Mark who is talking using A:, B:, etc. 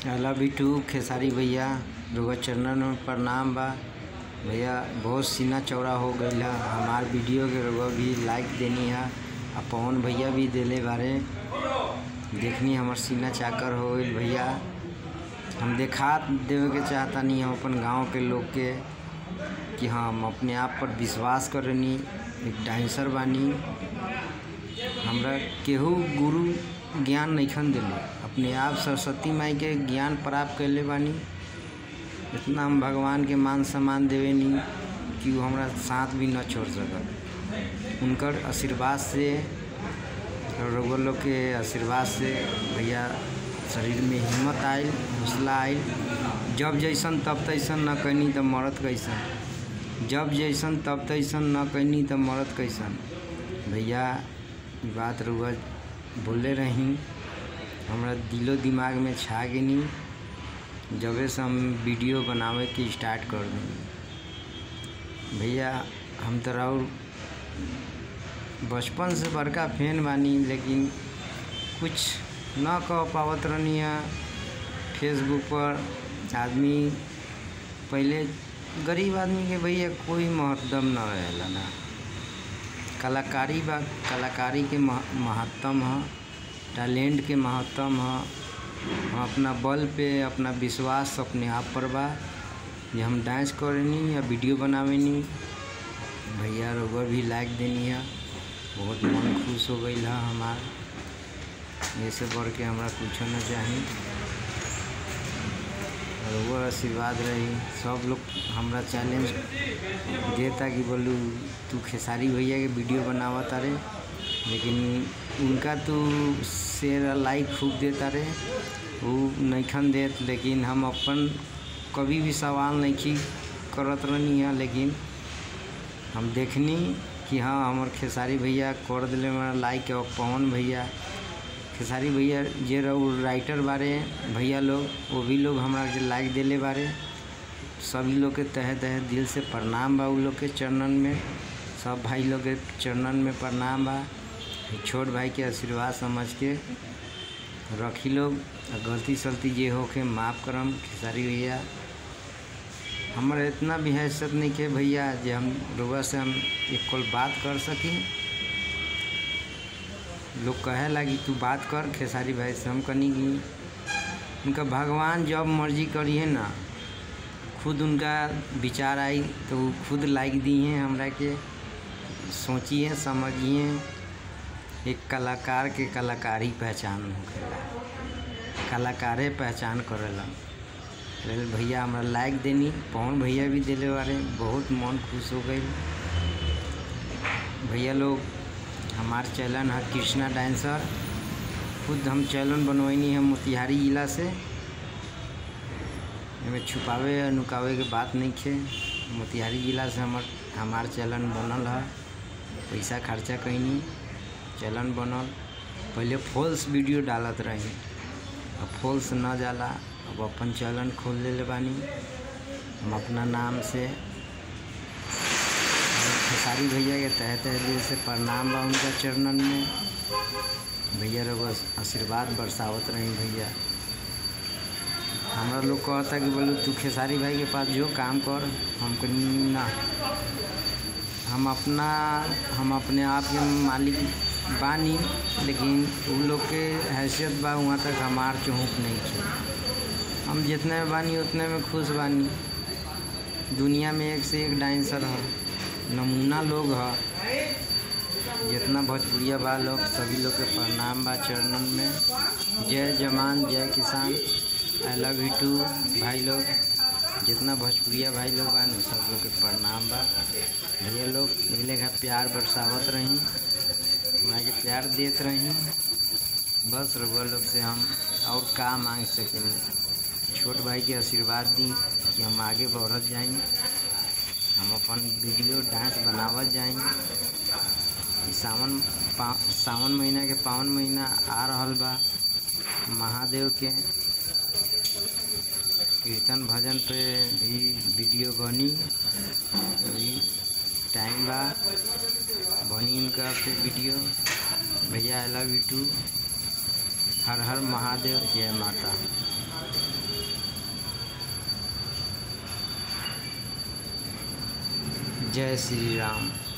A: अला बिटू खेसारी भैया रुआ चरणन में प्रणाम बा भैया बहुत सीना चौड़ा हो गईल है हमार वीडियो के रुआ भी लाइक देनी है आ पवन भैया भी देले बारे देखनी हमर सीना चाकर हो गईल भैया हम देखा देवे के चाहता नहीं हम अपन गांव के लोग के कि हम अपने आप पर विश्वास करनी एक डांसर बानी हमरा केहू गुरु ज्ञान नइखन दिले अपने आप सरस्वती माई के ज्ञान प्राप्त कैले बानी इतना हम भगवान के मान सम्मान देवे नहीं कि वो हमरा साथ भी न छोड़ सकत उनकर आशीर्वाद से और रउआ लोग के आशीर्वाद से भैया शरीर में हिम्मत आयल हौसला आयल जब जैसन तब तैसन न कैनी तो मरत कैसन जब जैसन तब तैसन न कैनी तो मरत कैसन भैया ई बात रउआ बोले रही हमरा दिलो दिमाग में छा गेनी जबे से हम वीडियो बनावे के स्टार्ट कर दी भैया हम तो और बचपन से बड़का फैन बानी लेकिन कुछ न कह पावत रहनी है फेसबुक पर आदमी पहले गरीब आदमी के भैया कोई महत्व न रहेला ना कलाकारी बा कलाकारी के महत्तम है टैलेंट के महत्तम है हम अपना बल पे अपना विश्वास अपने आप पर बा जे हम डांस करेनी या वीडियो बनावेनी भैया रउआ भी लाइक देनी है बहुत मन खुश हो गई है हमार ऐसे बढ़ के हमरा कुछ न चाही रउआ आशीर्वाद रही सब लोग हमरा चैलेंज देता कि बोलू तू खेसारी भैया के वीडियो बनावा तारे लेकिन उनका तू शेयर लाइक खूब देता रे वो नइखन देत लेकिन हम अपन कभी भी सवाल नहीं करत रहनी है लेकिन हम देखनी कि हाँ हमार खेसारी भैया कर दिले हमारा लाइक और पवन भैया खेसारी भैया जे रहो राइटर बारे भैया लोग वो भी लोग हमारा के लाइक दिले बारे सभी लोग के तहे तहे दिल से प्रणाम बा उ लोग के चरणन में सब भाई लोग के चरणन में प्रणाम बा छोट भाई के आशीर्वाद समझ के रखी लोग गलती सलती जे हो के माफ़ करम खेसारी भैया हमारा इतना भी हैसियत नहीं के भैया जे हम लोग से हम एक कल बात कर सकी लोग कहे लगी तू बात कर खेसारी भाई से हम कनी की उनका भगवान जब मर्जी करी है ना खुद उनका विचार आई तो वो खुद लाइक दी हैं हमरा के सोचिए समझिए एक कलाकार के कलाकारी पहचान होखेला कलाकारे पहचान करेला भैया हमरा लाइक देनी पवन भैया भी दिले बारे बहुत मन खुश हो गई भैया लोग हमार चैनल है कृष्णा डांसर खुद हम चैनल बनवैनी है मोतिहारी जिला से में छुपावे नुकावे के बात नहीं खे मोतिहारी जिला से हमार हमार चैनल बनल है पैसा खर्चा कैनी चैनल बनल पहले फॉल्स वीडियो डालत रही अब फॉल्स न जाला अब अपन चैनल खोल ले बानी हम अपना नाम से खेसारी भैया के तह तह दिल से प्रणाम बा उनका चरणन में भैया लोग आशीर्वाद बरसावत रही भैया हमारा लोग कहता कि बोलो तू खेसारी भाई के पास जो काम कर हमको ना हम अपना हम अपने आप के मालिक बानी लेकिन उ लोग के हैसियत बा वहाँ तक हमार चौंक नहीं थे हम जितने में बानी उतने में खुश बानी दुनिया में एक से एक डांसर है नमूना लोग है जितना भोजपुरिया बा लोग सभी लोग के प्रणाम बा चरणन में जय जवान जय किसान आई लव यू टू भाई लोग जितना भोजपुरिया भाई लोग बा न सब लोग के प्रणाम बा भैया लोग मिले का प्यार बरसावत रही हमारा के प्यार देत रही बस रघुआ लोग से हम और का मांग सकेंगे छोट भाई के आशीर्वाद दी कि हम आगे बढ़त जाएं हम अपन वीडियो डांस बनावत जाएं सावन सावन महीना के पावन महीना आ रहल बा महादेव के कीर्तन भजन पे भी वीडियो बनी अभी टाइम बा बनी उनका पे वीडियो भैया आई लव यू टू हर हर महादेव जय माता जय श्री राम